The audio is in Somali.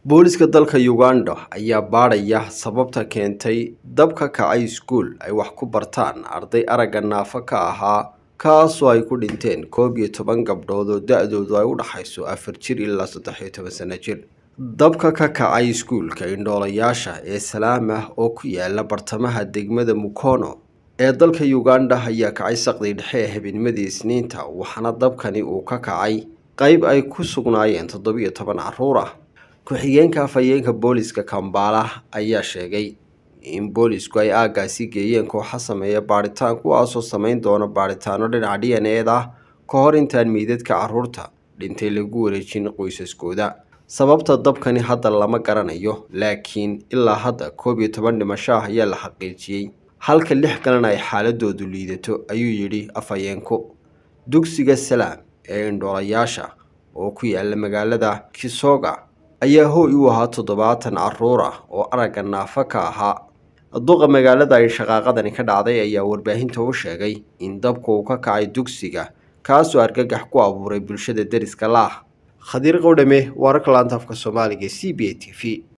booliska dalka uganda ayaa baadhaya sababta keentay dab ka kacay iskuul ay wax ku bartaan arday aragga naafo ka ahaa kaasoo ay ku dhinteen koob iyo toban gabdhood oo da-doodu ay u dhaxayso afar jir ilaa saddex iyo toban sano jir dabka ka kacay iskuulka indhoolayaasha ee salaamah oo ku yaala bartamaha degmada mukono ee dalka uganda ayaa kacay saqdii dhexe ee habeennimadii isniinta waxaana dabkani uu ka kacay qeyb ay ku sugnaayeen toddobiyo toban caruur ah ku-xigeenka afhayeenka booliska kambala ayaa sheegay in boolisku ay aaggaasi geeyeen kooxa sameeya baadhitaan kuwaasoo samayn doona baadhitaano dhinaca d n ed ah ka hor intaan meydadka carruurta dhintay lagu wareejin qoysaskooda sababta dabkani hadda lama garanayo laakiin ilaa hadda koob iyo toban dhimasho ah ayaa la xaqiijiyey halka lix kalena ay xaaladoodu liidato ayuu yidhi afhayeenku dugsiga salaam ee indhoolayaasha oo ku yaala magaalada kisoga ayaa hooy u ahaa toddobaatan caruur ah oo aragga naafo ka ahaa duqa magaalada ay shaqaaqadani ka dhacday ayaa warbaahinta u sheegay in dabka uu ka kacay dugsiga kaasoo argagax ku abuuray bulshada deriska laah khadiir qowdhame wararka laanta afka soomaaliga c b a t v